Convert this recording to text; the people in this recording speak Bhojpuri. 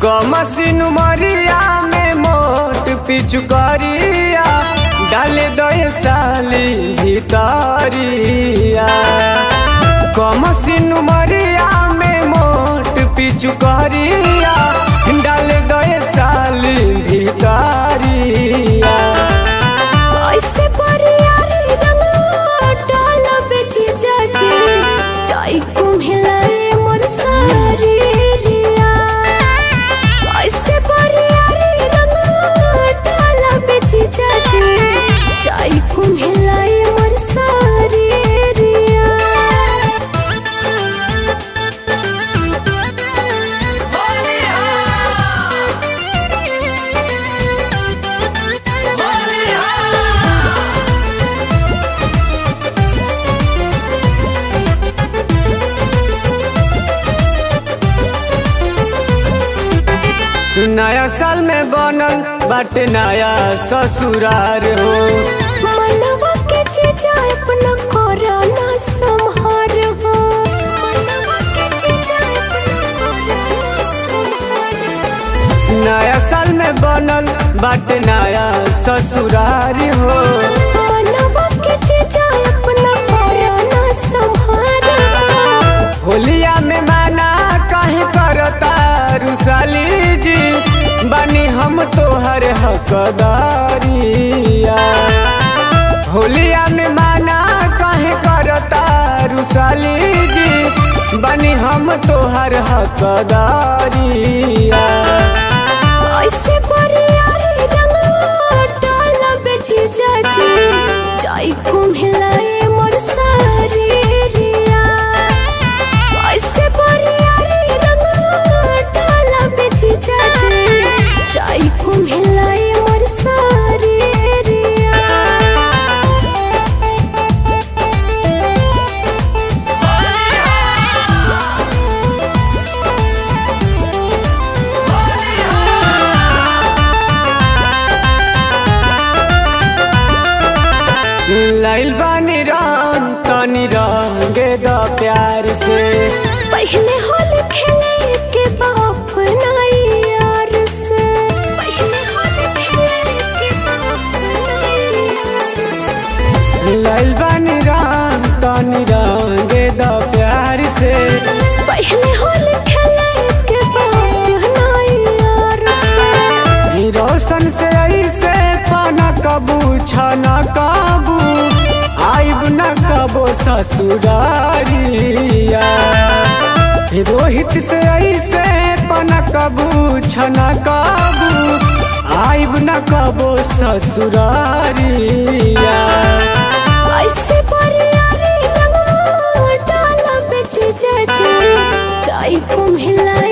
कमसिन मरिया में मोट पिचुकरिया डाल दय साली भितरिया कमसिन मरिया में मोट पिचुकरिया डाल दय साली भितरिया ऐसे परियारी रंगवा डाल बेची जाजी चाय कुम्हिलाए मोर सारी रिया ऐसे परियारी रंगवा डाल बेची जाजी चाय कुम्हिलाए मोर सारी रिया नया साल में बनल बाटे नया ससुरार हो मनवा के चीजा अपना कोरोना संहार हो मनवा के चीजा अपना कोरोना संहार हो नया साल में बनल बाटे नया ससुरार हो मनवा के चीजा अपना कोरोना संहार हो होलिया में माना काहे करता रुसाली जी बनी हम तोहर हकदारिया होलिया में माना काहे करता रुसाली जी बनी हम तोहर हकदारिया ऐसे परियारी रंगवा डाल बेची जाजी चाय कुम्हिलाए मोर सारी रिया ऐसे परियारी रंगवा डाल बेची जाजी चाय कुम्हिलाए मोर सारी रिया लाइल बानी रंग तनी रंगे द प्यार से पहले होली खेले के बाप नाई यार से पहले होली खेले के बाप नाई यार से लाइल बानी रंग तनी रंगे द प्यार से पहले होली खेले के बाप नाई यार से ई रोशन से ऐसे पाना कबू छना काबू आइब न कबो ससुरारिया ई रोहित से ऐसे पाना कबू छना काबू आइब न कबो ससुरारिया ऐसे परियारी रंगवा डाला बेची जाजी चाय कुम्हिलाए